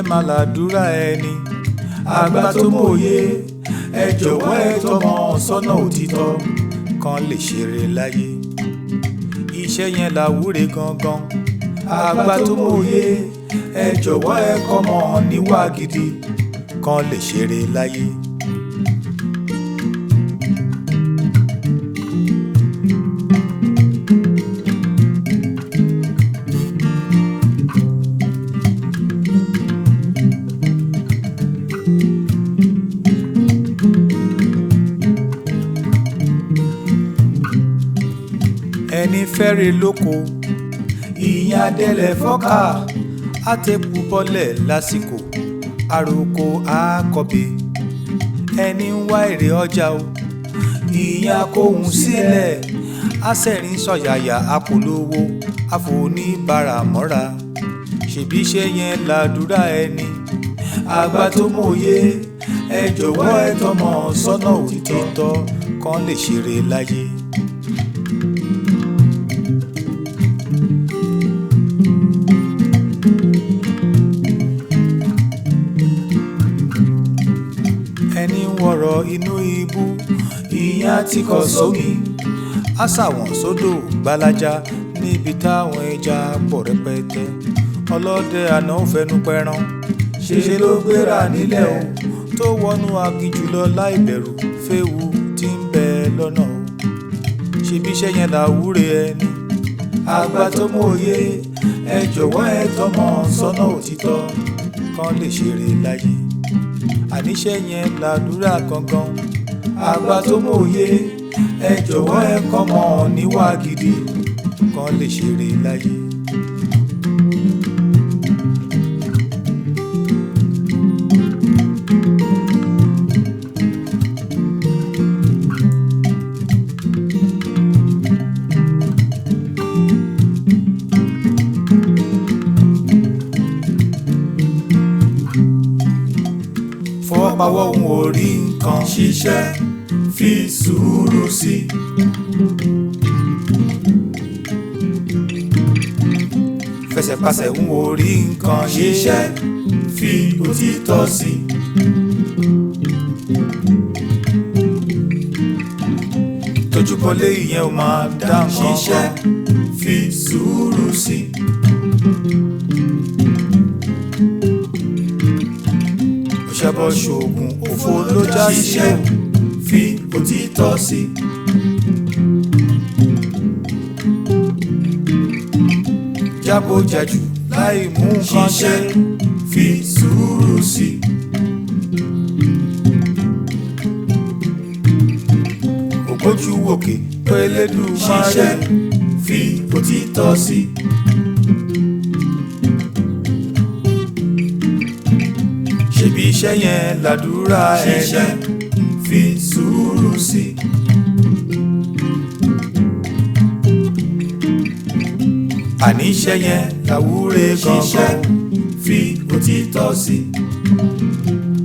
máa làdúrà ẹni àgbà tó mòye ẹ jọ̀wọ́ ẹ tọmọ sọ́nà òtítọ́ kan lè ṣeré láyé iṣẹ́ yẹn làwúre gangan àgbà tó mòye ẹ jọ̀wọ́ ẹ kọ́mọ níwà gidi kan lè ṣeré láyé. ẹni fẹ́rẹ̀ lóko ìyẹn adẹ́lẹ̀ fọ́kà àtẹ̀kù bọ́lẹ̀ lásìkò àròkọ àkọ́bẹ ẹni ń wá èrè ọjà o ìyẹn akóhun sílẹ̀ àsẹ̀rín sọ̀yàyà àpòlówó àfoníbàrà mọ́ra ṣèbí iṣẹ́ yẹn làdúrà ẹni àgbà tó mòye ẹ jọ̀wọ́ ẹ tọmọ sọ́nà òtítọ́ kan lè ṣeré láyé. ẹni ń wọ̀rọ̀ inú ibú ìyẹn ti kọ̀ sómi àṣàwọ̀n sódò gbalaja níbi táwọn ẹja pọ̀ rẹpẹtẹ ọlọ́dẹ àná ò fẹnu pẹran ṣeṣe ló gbéra nílẹ̀ o tó wọnú aginjù lọ láì bẹ̀rù féwu tí ń bẹ lọ́nà o ṣebí iṣẹ́ yẹn làwúre ẹni àgbà tó mòye ẹ jọ̀wọ́ ẹ tọmọ sọ́nà òtítọ́ kan lè ṣeré láyé àníṣe yẹn làdúrà gangan àgbà tó mòye ẹ jọ̀wọ́ ẹ kọ́mọ níwà gidi kan lè ṣeré láyé. fọwọ́pawọ́ òun ò rí nǹkan ṣiṣẹ́ fi sùúrù sí. fẹsẹ̀pasẹ̀ òun ò rí nǹkan ṣiṣẹ́ fi òtítọ́ sí. tójúbọlé ìyẹn ò máa dá nǹkan ṣiṣẹ́ kan fi sùúrù sí. òṣèbọ ṣoògùn òfo ló já sí ṣiṣẹ́ fi òtítọ́ sí. jábọ̀ jẹ̀jù láì mú nǹkan ṣe ṣiṣẹ́ fi sùúrù sí. ògbójú wòkè pélédù máa ṣiṣẹ́ rẹ̀ fi òtítọ́ sí. ṣebí iṣẹ́ yẹn làdúrà ṣiṣẹ́ ẹni fi sùúrù sí. àní iṣẹ́ yẹn làwúre ṣiṣẹ́ gangan fi òtítọ́ sí.